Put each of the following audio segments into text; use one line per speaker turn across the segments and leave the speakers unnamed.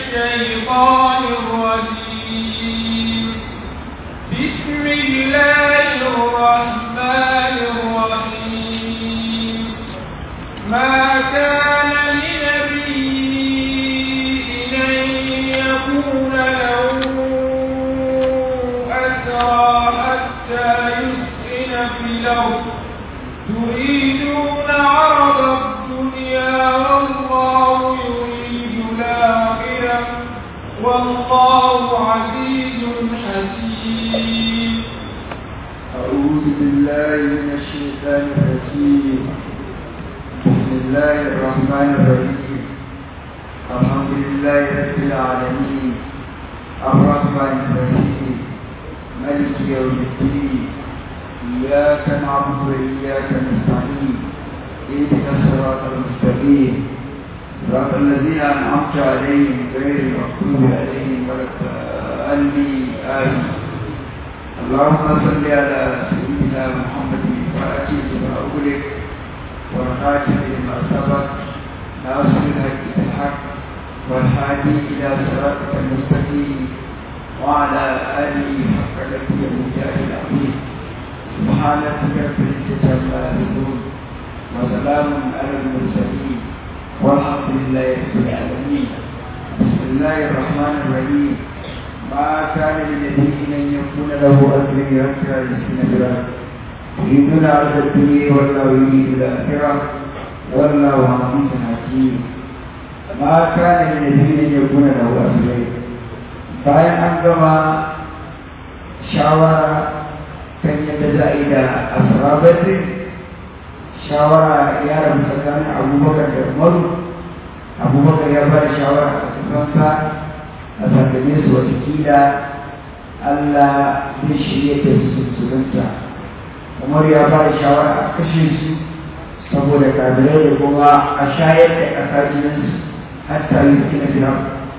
الشيطان الرجيم بسم الله الرحمن الرحيم ما كان لنبي أن يكون له أسرى حتى يسكن في الأرض تريدون عرض الدنيا والله يريد الآخرة والله عزيز حكيم
أعوذ بالله من الشيطان الرجيم بسم الله الرحمن الرحيم الحمد لله رب العالمين الرحمن الرحيم ملك يوم الدين إياك نعبد وإياك نستعين اهدنا الصراط المستقيم صراط الذين أنعمت عليهم غير المغضوب عليهم ولا الضالين آمين اللهم صل على سيدنا محمد الفاتح لما أغلق والخاتم لما سبق ناصر الحق بالحق والهادي إلى صراطك المستقيم وعلى آله حق قدره المجاهد العظيم سبحان ربك رب العزة عما يصفون وسلام على المرسلين والحمد لله رب العالمين بسم الله الرحمن الرحيم ما كان لنبي ان يكون له اجر حتى يسكن برا يريدون عرض الدنيا والله يريد الاخره والله عزيز حكيم ما كان لنبي ان يكون له اجر bayan an gama shawara kan yadda za a yi da asirabatin shawara ya rabu tsakanin abubakar da umaru abubakar ya ba da shawara a cikinsa a sandane su watakila allah zai shirya da su musulunta umar ya ba da shawara a kashe su saboda kabirai da kuma a shayar da ƙasa jininsu hatta yi kina firam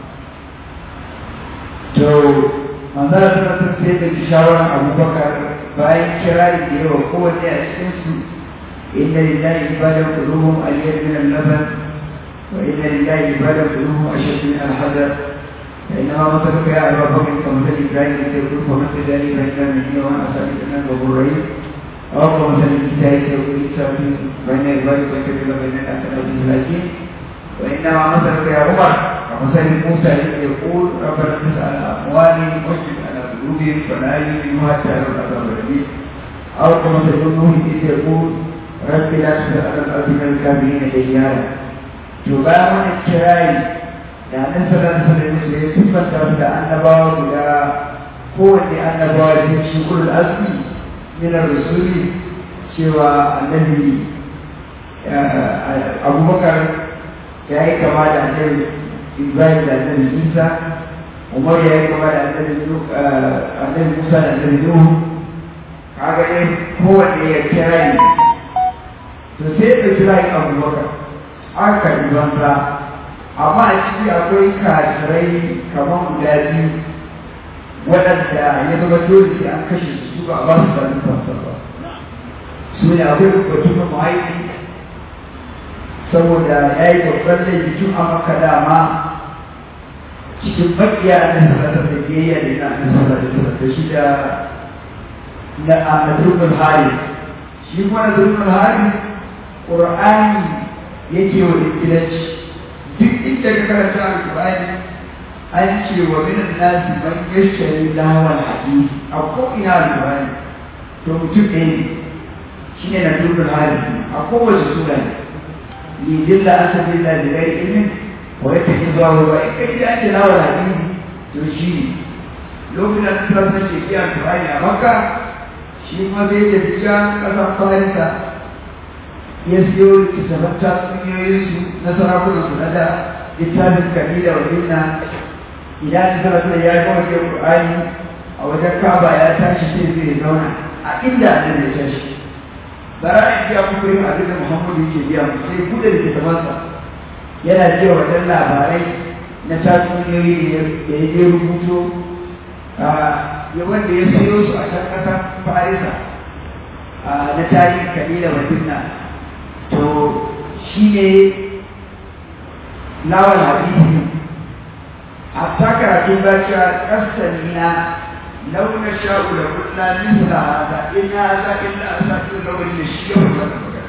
to manzara suna sun sai da shawarar abubakar bayan kirari da yawa kowanne a cikinsu إن لله عبادا قلوبهم أليد من اللبن وإن لله عبادا قلوبهم أشد من الحجر فإنما مثلك يا أبا بكر كمثل إبراهيم يقول فمثل ذلك فإن من يوم أسأل أن غفور رحيم أو كمثل الكتاب يقول إسحاق بين عبادك وكبر بين الأسد والمساكين وإنما مثلك يا عمر كمثل موسى يقول ربنا تسأل أموالهم واشهد على قلوبهم فلا يؤمنوا حتى يروا العذاب الأليم أو كمثل نوح إذ يقول رب لا تزغ على الأرض من الكافرين ديارا تبا من الكراي da nan sallallahu alaihi wasallam ya siffanta da annabawa guda kowanne annabawa da shi kullu asli min ar-rusuli cewa annabi Abubakar ya yi kama da annabi Ibrahim da annabi Isa Umar ya yi kama da annabi annabi Musa da annabi Nuhu kaga dai kowanne ya kira ni to sai da kira yi abubakar aka yi banza amma a ciki akwai kafirai kamar guda biyu waɗanda ya zama dole sai an kashe su ba a ba su sanin fansa ba su ne akwai batu na mahaifi saboda ya yi babban laifi tun a maka dama cikin bakiya na sarrafa da biyayya da ina na sarrafa da shi da na Abdul Hari shi kuma Abdul Hari Qur'ani yake wa ingilanci duk inda ka karanta Al-Qur'ani an ce wa min an-nas man yashtari lahwal hadith a ko ina Al-Qur'ani to mutum ɗaya ne shine na Abdul Hari a kowace sura ne li dilla asabi da lirai ilmin wa yake zuwa wa in ka ji an ce lahwal hadith to shi lokacin da suka sace shi Al-Qur'ani a Makka shi ma zai tafi can ƙasar farisa ya siyo littattafan tatsuniyoyinsu na sarakunansu na da littafin kabila wa inna idan ta sanar ya yi mawaƙi ƙur'ani a wajen kaba ya tashi sai zai zauna a inda annabi ya tashi bara in biya muku yin abin da muhammadu yake biya mu sai buɗe littattafansa yana jiya wajen labarai na tatsuniyoyi da ya je rubuto ya wanda ya sayo su a can ƙasar farisa na tarihin kabila madina to shi ne lawal hadisi hatta karatun bakiya kasanina لو نشاء لقلنا مثل هذا إن هذا إلا أساطير الأولين الشيء والمكان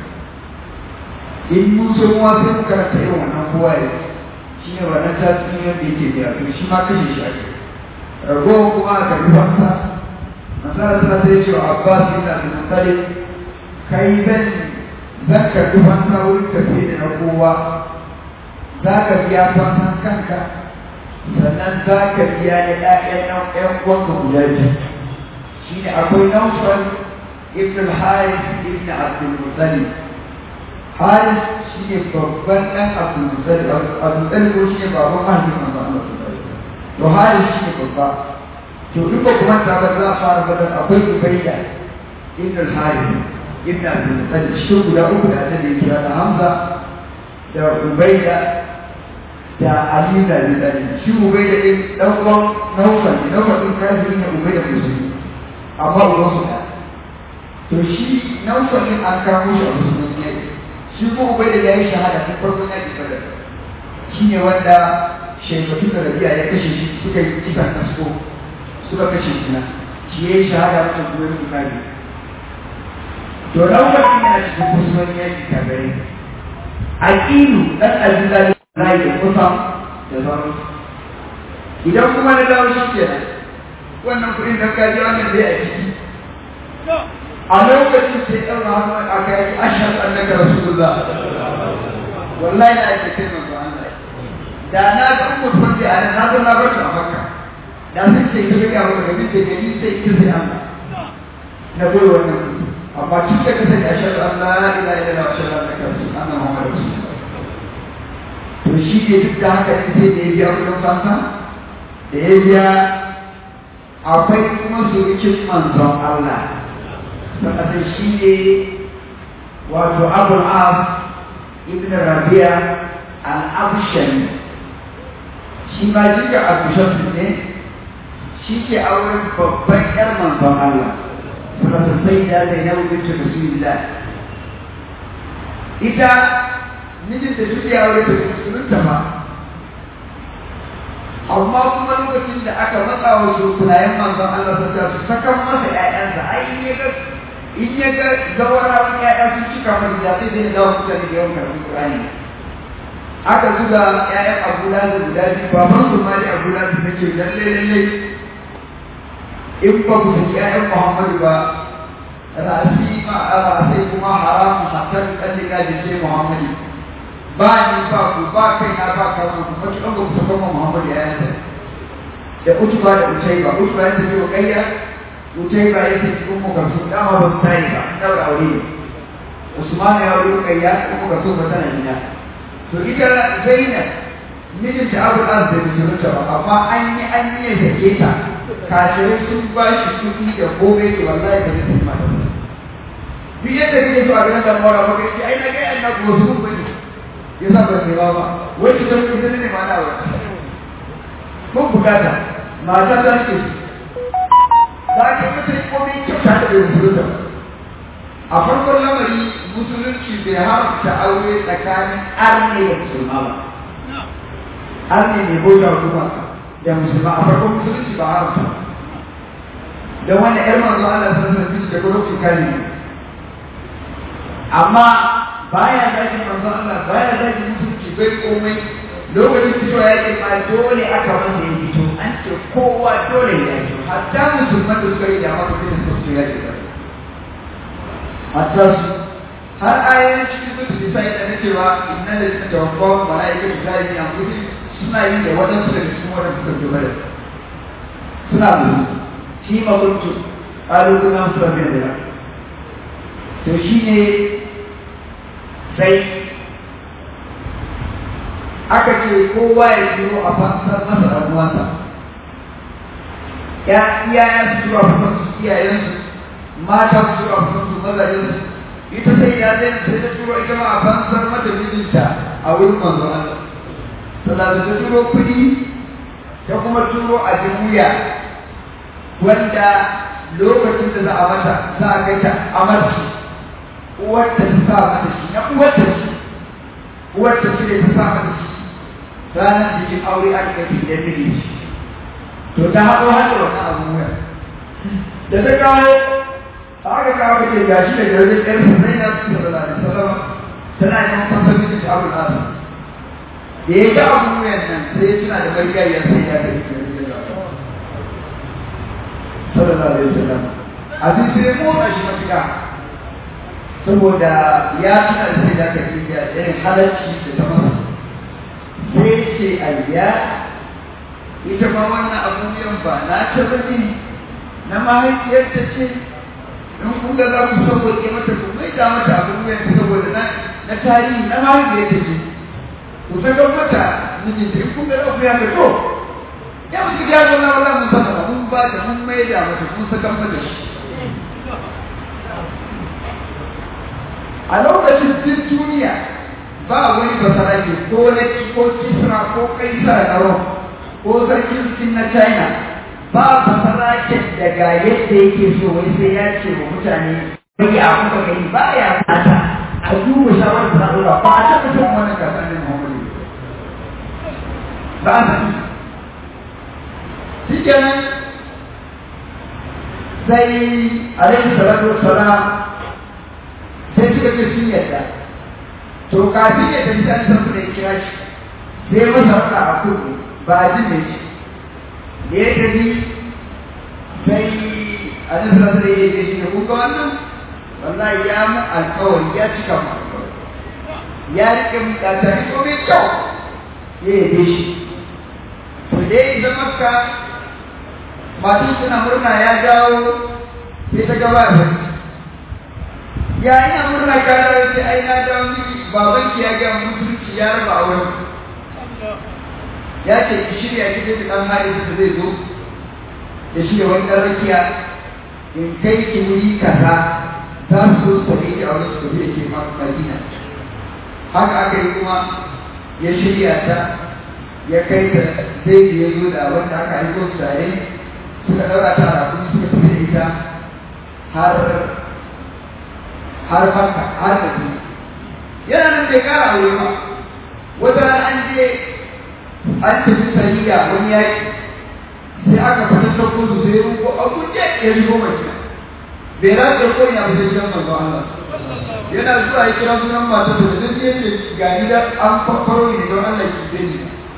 in mun so mu sai mu karanta irin wannan kowa ya shi ne wannan tasiri wanda yake biya to shi ma kashe shi ake ragowar kuma aka bi fasa masala ta sai ce wa abbas ibn abdul muttalib kai zan zan karbi fansa wurin tafiye da na kowa za ka biya fansan kanka sannan za ka biya da ɗayan ɗan uwanka guda biyu shi ne akwai naufal ibn al-haris ibn abdul muttalib haris shi ne babban ɗan abdul muttalib abdul muttalib ko shi ne baban mahaifin manzo Allah to haris shi ne babba to in ba kuma ta ba za a fara fadar akwai ubaida ibn al-haris ibn abdul muttalib shi guda uku da ta da kira da hamza da ubaida da Ali da Abi Talib shi ubai da ɗin ɗan uwan Naufal ne Naufal ɗin kafiri ne ubai da musulmi amma uban su da to shi Naufal ɗin an kamo shi a musulmi ne shi ko ubai da ya yi shahada tun farkon yaƙi badar shi ne wanda shekatu da rabiya ya kashe shi suka yi kisan kasko suka kashe shi na shi ya yi shahada wata zuwa yin kafiri to Naufal ɗin yana cikin musulmi yaƙi kafirai Aqilu ɗan Abi Talib rai da kusa da sauran idan kuma na dawo shi ke wannan kuɗin da ka ji wannan zai a ciki a lokacin sai ɗan rahama a kai ashar annaka rasulullah wallahi na ake kai manzo Allah da na ga mutum da ana na zo na bar a makka da sun ce ki ga mu da kike gani sai ki sai Allah na goyi wannan amma tun da kace ashar Allah la ilaha illallah wa ashhadu annaka rasulullah muhammadur rasulullah to shi ne duk da haka ne sai da ya biya kudin fansa da ya biya akwai kuma surukin manzon Allah sannan shi ne wato abul as ibn rabi'a al-abshani shi ma jika abushan ne shi ke auren babban yar manzon Allah sannan sai da zainabu bintu rasulillah ita mijin da duk ya aure da musulunta ba amma kuma lokacin da aka matsa wa surkunayen manzon Allah ta ta su sakan masa ƴaƴansa ai in ya ga in ya ga zawarawan ƴaƴa sun cika masa da sai zai dawo mutane da yawan karɓi Qur'ani aka zuga ƴaƴan Abu Lahab guda biyu baban su ma da Abu Lahab nake lalle lalle in ba ku saki ƴaƴan Muhammadu ba rasi ma sai kuma haramun hatta kallika da ce Muhammadu ba ni ba ku ba kai na ba ka ku kuma kin ga ku saka Muhammad ya yansa da utuba da utaiba utuba ya tafi kayya utaiba ya tafi kuma ka su dama ba sai ba daura aure Usman ya aure kayya kuma ka so ba tana ina to ita Zainab mijin ta Abu Az da mijinta ba amma an yi an yi da ke ta kafirai sun ba shi kuɗi da gobe ke wallahi ba zai tafi mata duk yadda kake so a ganin da mora maka ce ai na ga annabi wasu kun ya sa ba sai ba wai ki san ita ne ma na wa mun bukata mata ta ce za ki mata komai kyauta da bai musulunta a farkon lamari musulunci bai haramta aure tsakanin arne da musulma ba arne ne bauta kuma da musulma a farkon musulunci ba haramta da wanda yar manzo Allah sallallahu alaihi wasallam da gurbin kare amma baya zaki manzo Allah baya zaki mutunci bai komai lokacin fito ya ce ma dole aka wanda ya fito an ce kowa dole ya fito hatta musulman da suka yi da maka fitin su su ya ce hatta su har ayoyin cikin su su sai da cewa inna da suka tawaffa malaika da zai yi amfani suna yi da wadansu daga cikin wadanda suka fi bada suna da shi ma kuntu ƙalubalen su rabin da to shi ne sai aka ce kowa ya shiro a fansar masa ɗan uwansa ya iyayen su shiro a fansar su iyayensu mata su shiro a fansar su mazajensu ita sai ya zai sai ta shiro ita ma a fansar mata mijinta a wurin manzo Allah sannan ta turo kuɗi ta kuma turo abin wuya wanda lokacin da za a mata za a kai ta amarci uwarta ta sa mata shi na uwarta shi uwarta shi ne ta sa mata shi ranar bikin aure aka kai gidan miji to ta haɗo haɗa wannan abun wuya da ta kawo aka kawo da ke gashi da jirgin ƴar sanai na su sallallahu alaihi wasallam tana yin fasar miji ta abu nasa da ya ga abun wuyan nan sai ya tuna da marigayya sai ya kai sallallahu alaihi wasallam abin sai ya motsa shi matuƙa saboda ya tuna da sai da ka yi da irin halarci da ta masa sai ce ayya ita ma wannan abubuwan ba na ta bane na mahaifiyarta ce in kun ga za ku sauwaƙe mata ku mai da mata abubuwan saboda na na tarihi na mahaifiyarta ce ku saka mata mijinta in kun ga za ku yaka to ya mutu ya zo na wala mun saka mun ba da mun mai da mata mun saka mata shi a lokacin duk duniya ba wani basarake ko na ko kisra ko kaisar na rom ko sarkin sin na china ba basaraken daga yadda yake so wai sai ya ce wa mutane bai a kuka gani ba ya fata a duba shawarar da zaɓa ba a taɓa son wannan kasar ne muhammadu ba a sani shi kenan sai alaihi salatu wassalam sai suka ce sun yadda to kafin ya tafi an san da ya kira shi sai masa wata a kudu ba a jin da shi da ya tafi sai a nan sa sai ya ce shi da kuka wannan wallahi ya mu alkawari ya cika mu alkawari ya rike mu da tare ko mai kyau ya yi shi to dai zama ka masu suna murna ya dawo sai ta gaba da ya ina murna ka dawo sai ai na dawo miki baban ki ya ga mutunci ya raba auren ya ce ki shirya ki da dan hari da zai zo da shi da wani dan rakiya in kai ki wuri kaza za su zo su tafi ki auren su tafi ke Madina haka aka yi kuma ya shirya ta ya kai ta zai ya zo da wanda aka yi su tare suka daura ta a kuma suka tafi da ita har har makka har da su yana nan bai kara aure ba wata rana an je an tafi sariya wani yaki sai aka fata sauko su sai ruko a kuje ya shigo mace bai rasa ko ina ba sai gidan manzo Allah yana zuwa ya kira sunan mata da zai ce ce ga gida an fafaro ne don Allah ki gani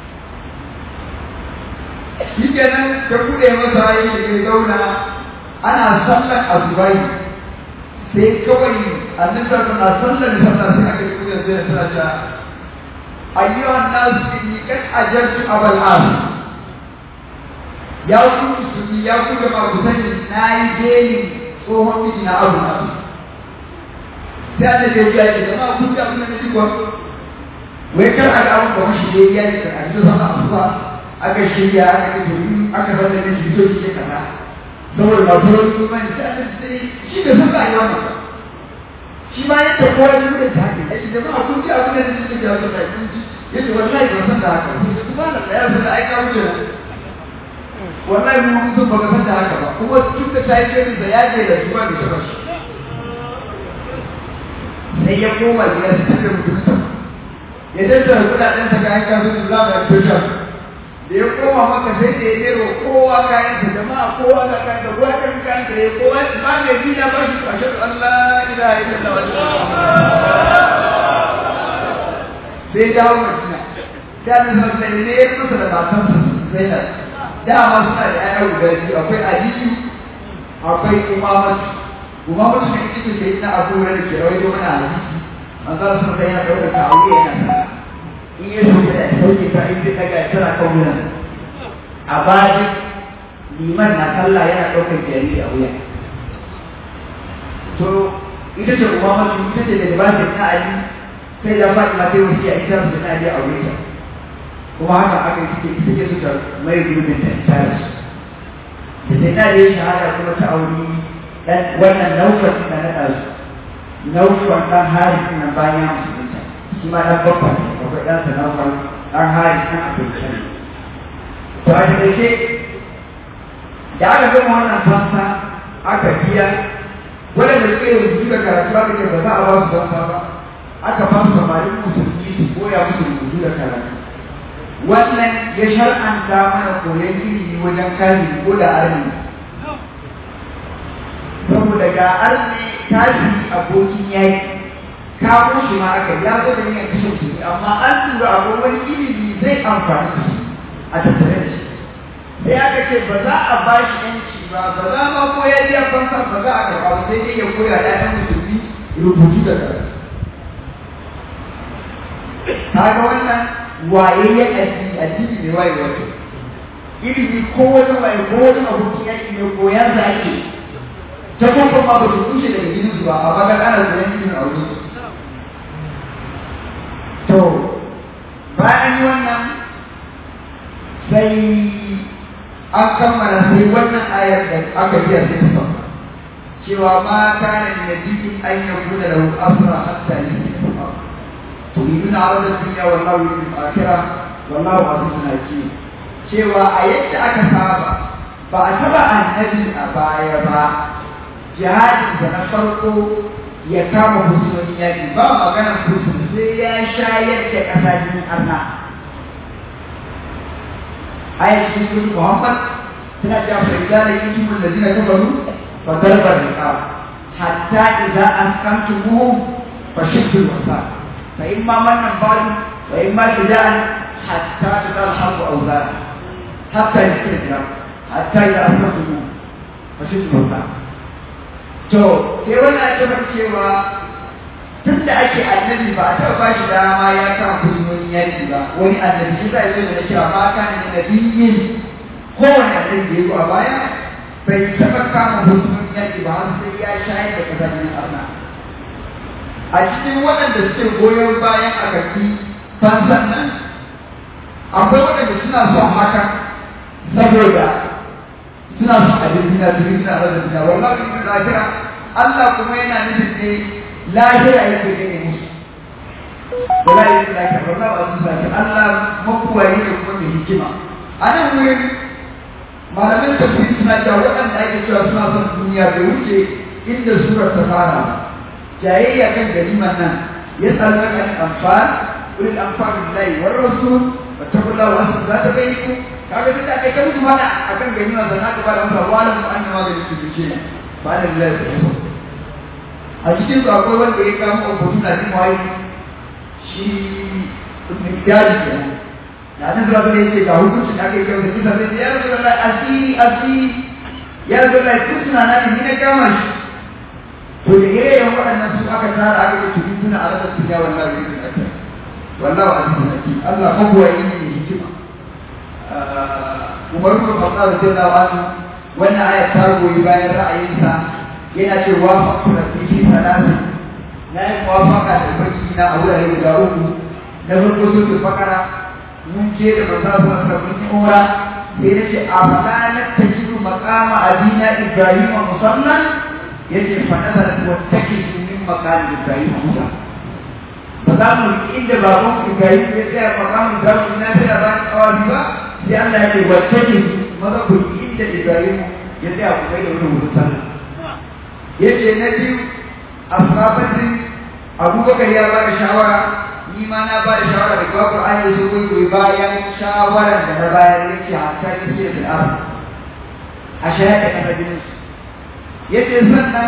shi kenan ta kuɗe masa ya shiga zauna ana sallar azubai sai kawai annabi sallallahu alaihi wasallam sallar sai aka yi kudin zai tana ta ayyuhan nas inni kad ajartu abal as ya ku musulmi ya ku da ku sani nayi geli tsohon miji na abu na sai annabi ya ce jama'a kun ga abin da nake kuwa wai kar a ga abin da wani shi ya yi a cikin sallar asuba aka shirya aka yi domin aka zama da shi zo shi kaza saboda ba turon imani sai aka sai shi da sun ba yi wannan shi ma yadda kowa ya nuna ta haka ya ce jama'a kun ji abin da nake da wasu sai kun ji ya ce wallahi ban san da haka kuma da ya san da ai ka wuce wallahi mun mun san baka san da haka ba kuma tun da ta yi shirin da ya je da shi ba da shi ba shi sai ya koma gida su tafi mutum ya tattara kudaden sa kayan kasuwanci za mu yi tushen da ya koma maka sai da ya nero kowa kayan da jama'a kowa da kayan da kowa kan kayan da ya kowa ba mai bi na bashi a shaɗu Allah ila ila da wani sai dawo madina da na san sai ne ya masa da matan sa sai da dama suna da ƴaƴa guda biyu akwai aliyu akwai umamatu umamatu ne ita ce na abu da ke rawaito mana hadisi manzo sun kai yana ɗaukar ta aure yana sana in ya sauke da sauke ta in zai daga tana kan wuyan a bayan liman na sallah yana ɗaukar jariri a wuya to ita ce kuma masu ita ce da ba ta na ali sai da faɗi ma sai wasu ya ita su na ali a wuya kuma haka aka yi suke suke suka mai gurbin da ita da su da sai na ali shahada kuma ta auri dan wannan naufar da na ɗazu naufar ɗan hari na bayan musulunta shi ma ɗan babba ne akwai ɗansa na far ɗan hari ɗan abinci ne to a taƙaice da aka gama wannan fansa aka biya waɗanda suka yi rubutu da karatu aka ce ba za a ba su fansa ba aka ba su samarin musulmi su koya musu rubutu da karatu wannan ya shar'anta mana koyon ilimi wajen kaji ko da arni saboda ga arni kaji abokin yaki kawo shi ma aka ya zo da yin kashe shi amma an tura akwai wani ilimi zai amfani da shi a tattare da shi sai aka ce ba za a ba shi yanci ba ba za ma ko ya biya fansa ba za a karɓa ba sai dai ya koya da ɗan musulmi rubutu da karatu kaga wannan wayayyen addini addini ne waye wato ilimi ko wani waye ko wani abokin yaki ne koyan da ake ta kuma ma ba su kushe daga gidan su ba a baka ana koyan ilimin a wurin to bayan yi wannan sai an kammala sai wannan ayar da aka biya sai ta sauka cewa ma kana nabiyin an yakuna lahu asra hatta yusfa turiduna arada dunya wallahu yuridu al-akhirah wallahu azizun hakim cewa a yadda aka saba ba a taba annabi a baya ba jihadin da na farko ya kama fursunonin yaƙi ba maganar fursun sai ya shayar da ƙasa jinin arna ayat cikin muhammad suna cewa fa idza laqitum alladhina kafaru fa darba riqab hatta idza asqamtumuhum fashiddu al-wasaq fa imma mannan ba'du wa imma shida'an hatta tadalhabu awzar hatta yasira hatta idza asqamtumuhum fashiddu al-wasaq to sai wannan ya tabbata cewa tun da ake annabi ba a taɓa ba shi dama ya kama fursunonin yaƙi ba wani annabi shi zai zai da cewa ba ka ne nabiyin kowane annabi da ya zo a baya bai taɓa kama fursunonin yaƙi ba har sai ya shayar da kasanin arna a cikin waɗanda suke goyon bayan a kaki fansan nan akwai waɗanda suna son haka saboda suna son abin duniya su yi suna rasa duniya wallahi in lahira Allah kuma yana nufin ne lahira yake gane musu wallahi in lahira wallahi ba su sake Allah makuwayi ne kuma mai hikima a nan wurin malamin tafsiri suna cewa waɗanda ake cewa suna son duniya bai wuce inda surar ta fara ba jayayya kan gariman nan ya tsallar kan amfan ulil amfan billahi war rasul wattaqullaha wa aslimu zata bainakum kaga duk da kai ta mutu mana akan ganima da naka ba da mutu wala mu an ma da su ce ba da lillahi ta a cikin su akwai wanda ya kama obotu na jin wai shi mikdadi ke da nan zuwa ne yake ga hukuncin da aka yi kyau da kisa sai ya rasu da asiri asiri ya rasu da kusuna na ne na kama shi to da yayin waɗannan su aka tara aka yi tudu suna a rasa tunya wallahi ne da aka wallahi azizun hakim Allah mabuwa yi ne hikima Umar bin Khattab radiyallahu anhu wannan ayat ta goyi bayan ra'ayinsa yana cewa faqtu rabbi fi salatin na yi muwafaqa da baki na a wurare guda uku na farko sun fakara mun je da manzo sallallahu alaihi wasallam umra sai na ce a fala na tajidu maqama abina ibrahim musallan yace fa nazarat wa takidu min maqami ibrahim musa ba za mu inda baban ibrahim ya tsaya maqamin ibrahim na tsaya ba kawai ba sai Allah ya ce wacce ne maza ku inda Ibrahim ya tsaya ku kai da wani wurin sallah ya ce na biyu a sabatin abubakar ya ba da shawara ni ma na ba da shawara da kwa Qur'ani da su goyi bayan shawaran da na bayar ya ce hatta ya ce da al'ar a shayar da kasa jinin su ya ce sannan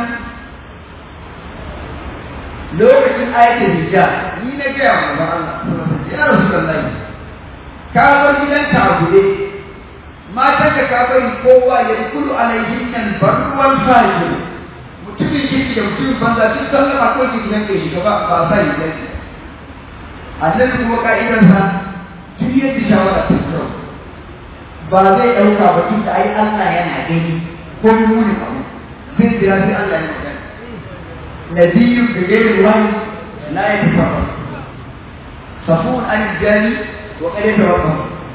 lokacin ayatul hijab ni na gaya wa Allah ya rasu da ka bar gidanka a guje matan da ka bari kowa ya kulu alaihin nan barruwan fahimta mutumin kirki da mutumin banza duk sallama ko ki gidan kai shiga ba ba sa yi gidan annabi kuma ka'idarsa duk yadda shawara ta kyau ba zai ɗauka ba tun da ai Allah yana gani ko muni abu zai jira sai Allah ya magana nabiyyu da gairin wani la ya tafarra safun an jani wa kare ta wata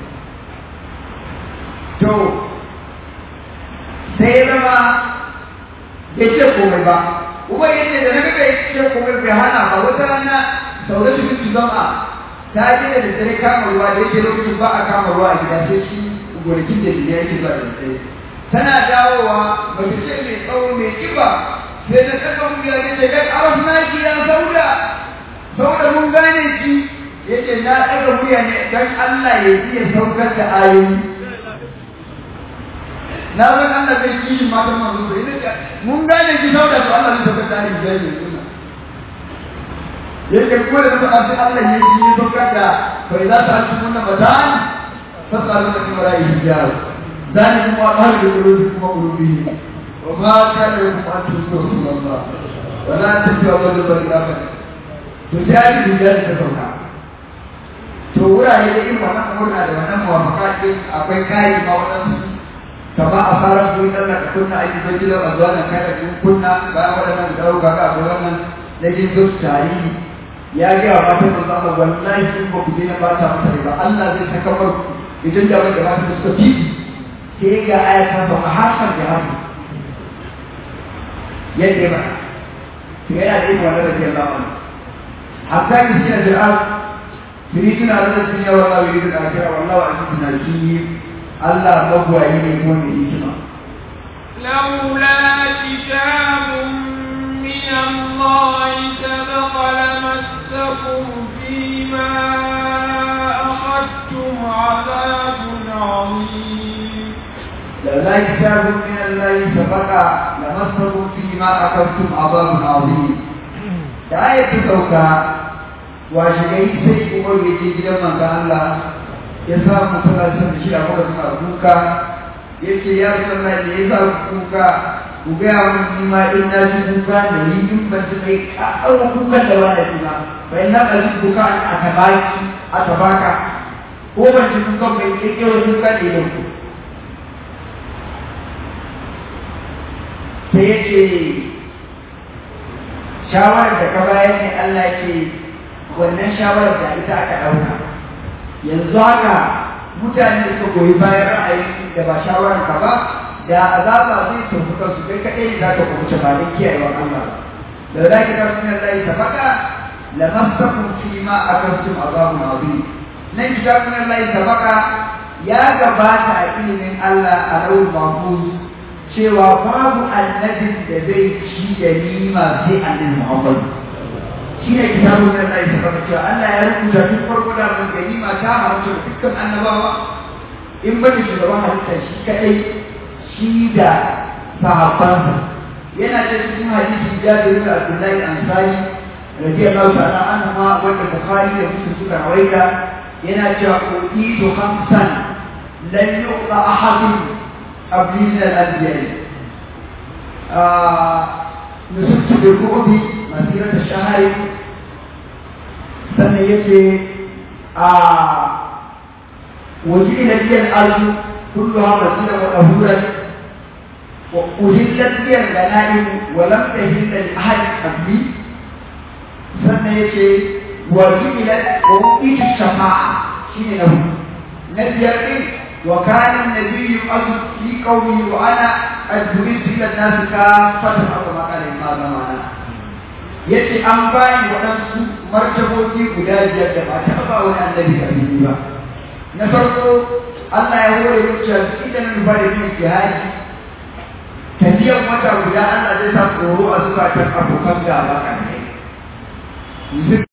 to sai ya zama ya ce komai ba kuma ya ce da na ga ya ce komai bai hana ba wata rana sau da shi zama ta je da dare kama ruwa da yake lokacin ba a kama ruwa a gida sai shi gonakin da ya yake zuwa da dare tana dawowa mace ce mai tsawo mai kiba sai da tsaka mu ya ce kai araf na ki ya sauda sauda mun gane ki yace na ɗaga wuya ne don Allah ya iya saukar da ayoyi na san Allah zai kishi matan manzo sai ne mun gane ki sauda to Allah zai saukar da ayoyi da yake yake ko da ta sai Allah ya yi ya saukar da fa idza ta'tum matan fasalu min wara'i hijab ذلك ما قال بقلوبكم وقلوبهم وما كان لكم ان تشركوا رسول الله ولا تتبعوا ذنب الآخر تجاهد بذلك sauka. to wurare da irin wannan murna da wannan muwafaka din akwai kayi ma waɗansu kama a fara su yi ɗan kunna a yi zoji da a zuwa nan kai da kun kunna bayan waɗannan da ɗauka ga akwai wannan na jin zuwa tarihi ya ga wa matan da zama wallahi sun ba ku daina bata masa ba Allah zai saka mar idan da wanda matan da suka fi sai ga ayatan ba a hakan da hakan yadda ba to yana da irin wannan da ke zama hatta ki shi da Fir'aun يريدون على الدنيا والله يريد الآخرة والله عزيز حكيم الله مبوى يكون إجماع
لولا كتاب من الله سبق لمسكم فيما أخذتم عذاب عظيم
لولا كتاب من الله سبق لمسكم فيما أخذتم عذاب عظيم آية توكا washe gari sai umar ya je gidan manzo Allah ya samu suna son shi a kuma suna kuka ya ce ya sallah da ya sa kuka ku gaya mun ni ma in na ji kuka da ni in ban ji mai ƙaƙar kukan da wani ji ba bai na ba ji kuka a tabaki a tabaka ko ban ji kuka mai ƙirƙiro kuka da idan ku sai ya ce shawarar da ka bayar ne Allah ke wannan shawarar da ita aka ɗauka yanzu haka mutane da suka goyi bayan ra'ayin da ba shawarar ka ba da azaba zai tafi kansu kai kaɗai ne za ka kuɓuce ba don kiyayewar Allah ba da za ki tafi min Allah ta faɗa la masakum fi ma akantum azabun azim nan kitabun Allah ta faɗa ya gabata a ilimin Allah a rawul mahfuz cewa babu annabin da zai ci da nima sai annabi Muhammad shi ne kitabun da Allah ya saka cewa Allah ya rubuta duk farko da mun gani ma ta haramta dukkan annabawa in ba da shugaban halitta shi kadai shi da sahabbansa yana da cikin hadisi Jabir da Abdullahi Ansari radiyallahu ta'ala anhu ma wanda Bukhari da Muslim suka rawaita yana cewa uqitu khamsan lan yuqta ahadun qabli min al-anbiya نسبت بالرعب مسيرة الشهر sannan ya ce a waje ila biyan arzu kullu ha masira wa dahuran wa uhillat biyan ganaim wa lam tahilla li ahad qabli sannan ya ce waje ila wa uqitu shafa'a shine na na biyar din wa kana nabiyyu azu fi qawmi wa ana adbu'tu ila an-nas ka fatan abu makala ma zamana yace an bani waɗansu martabobi guda biyar da ba ta ba wani annabi da biyu ba na farko Allah ya hore mu cewa idan mun bada yin jihadi tafiyan wata guda Allah zai sa tsoro a zukatan abokan gaba kan kai